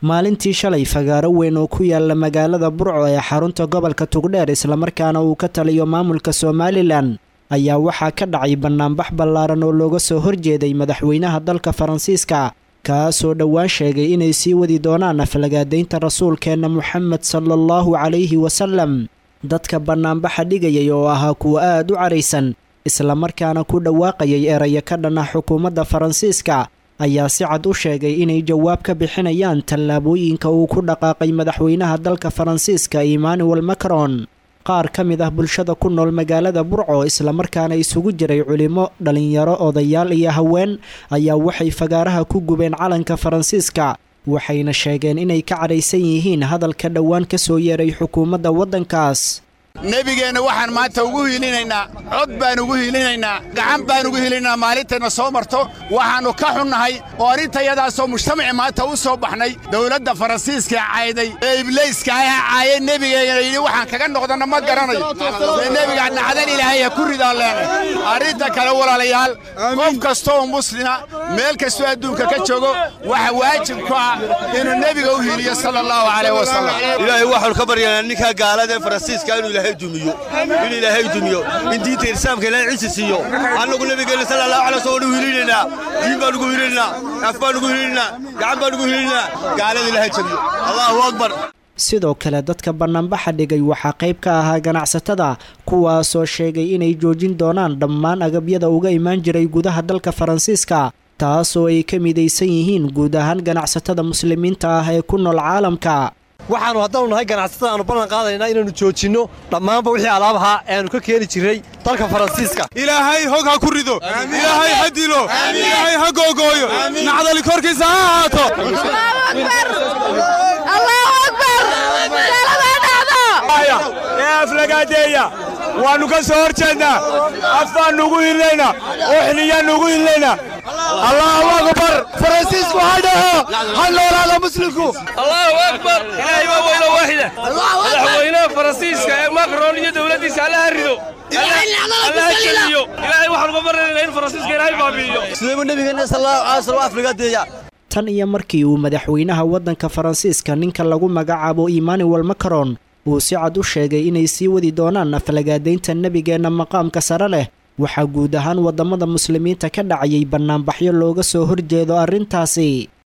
maalintii shalay fagaaro weyn oo ku yaala magaalada burco ee xarunta gobolka tugdheer islamarkaana uu ka taliyo maamulka somalilan ayaa waxaa ka dhacay bannaanbax ballaaran oo looga soo horjeeday madaxweynaha dalka faransiiska kaasoo dhowaan sheegay inay sii wadi doonaan aflagaadaynta rasuulkeenna moxamed sala allahu calayhi wasalam dadka bannaanbaxa dhigayay oo ahaa kuwa aad u caraysan islamarkaana ku dhawaaqayay erayo ka dhan ah xukuumadda faransiiska ayaa si cad u sheegay inay jawaab ka bixinayaan tallaabooyinka uu ku dhaqaaqay madaxweynaha dalka faransiiska emmanuel macron qaar ka mid ah bulshada ku nool magaalada burco islamarkaana isugu jiray culimo dhallinyaro odayaal iyo haween ayaa waxay fagaaraha ku gubeen calanka faransiiska waxayna sheegeen inay ka cadhaysan yihiin hadalka dhowaan ka soo yeeray xukuumadda waddankaas nebigeenna waxaan maanta ugu hiilinaynaa cod baan ugu hiilinaynaa gacan baan ugu hiilinaynaa maalintayna soo marto waxaannu ka xunnahay oo arrintayadaasoo mujtamaci maanta u soo baxnay dawladda faransiiska cayday ee iblayska ah caayay nebigeena yidhi waxaan kaga noqdanna ma garanayo ee nebiga nacdan ilaahay ha ku ridaan leenay arrinta kale walaalayaal qof kasta oo muslima meel kastoo adduunka ka joogo waxa waajib ku ah inuu nebiga u hiiliyo sala allahu calayh wasalam ilaahay waxaanu ka baryanaa ninkaa gaalada ee faransiiska inuu ilaahay dumiyo in ilaahay dumiyo in diinta islaamka ilaahay ciisi siiyo annagu nabigeenna sala allahu alay wasallam ugu hilinaynaa diin baan ugu hilinaynaa af baan ugu hilinaynaa gacan baan ugu hilinaynaa gaalada ilaahay jabiyo allahu akbar sidoo kale dadka bannaanbaxa dhigay waxaa qayb ka ahaa ganacsatada kuwaasoo sheegay inay joojin doonaan dhammaan agabyada uga imaan jiray gudaha dalka faransiiska taasoo ay ka midaysan yihiin guud ahaan ganacsatada muslimiinta ah ee ku nool caalamka waxaannu haddaanu nahay ganacsatada aanu ballan qaadaynaa inaannu joojinno dhammaanba wixii alaabahaa ee aannu ka keeni jirray dalka faransiiska ilaahay hog ha ku rido ilaahay ha dilo ilaahay ha googooyo nacdali korkiisa ha ahaato ee aflagaadeeya waannu ka soo hor jeednaa af baannu ugu hilnaynaa uxniyaannu ugu hilnaynaa allahu akbar faransiisku ha dhaho ha noolaada muslimku allahu akbar ilaahay waa weyno waaxida madaxweynaha faransiiska ee macron iyo dowladdiisa allaha rido allaha jeliyo ilaahay waxaan uga baranaynaa in faransiiska ilaahay baabi'iyo sidaybu nebigeenna sallallahu alay wasallam aflagaadeeya tan iyo markii uu madaxweynaha waddanka faransiiska ninka lagu magacaabo emmanuel macron uu si cad u sheegay inay sii wadi doonaan aflagaadaynta nebigeenna maqaamka sare leh waxaa guud ahaan waddamada muslimiinta ka dhacayay bannaanbaxyo looga soo horjeedo arrintaasi